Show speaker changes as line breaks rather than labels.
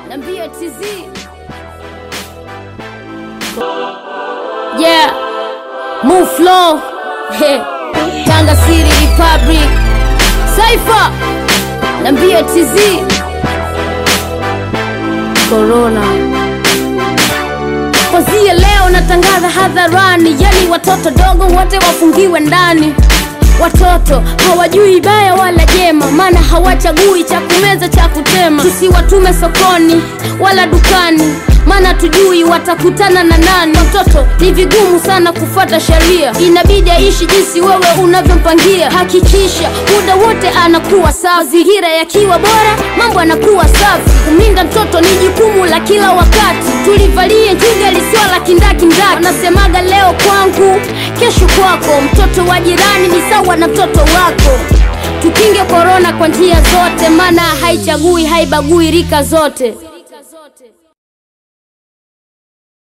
Nambia TZ. Yeah. Move flow. Hey. Tanga City Republic. Cypher. Nambia TZ. Corona. Kwanzia leo natangaza hadharani, yani watoto dogo wote wafungiwe ndani. Watoto hawajui baya wala jema, maana hawachagui cha kumeza cha kutema. Tusiwatume sokoni wala dukani, maana tujui watakutana na nani. Watoto ni vigumu sana kufuata sheria, inabidi aishi jinsi wewe unavyompangia. Hakikisha muda wote anakuwa sawa, mazingira yakiwa bora, mambo yanakuwa safi. Kumlinda mtoto ni jukumu la kila wakati, tulivalie njuga lisio la kindakindaki. Wanasemaga leo kwangu, kesho kwako. Mtoto wa jirani ni sawa na mtoto wako. Tukinge korona kwa njia zote, maana haichagui haibagui rika zote.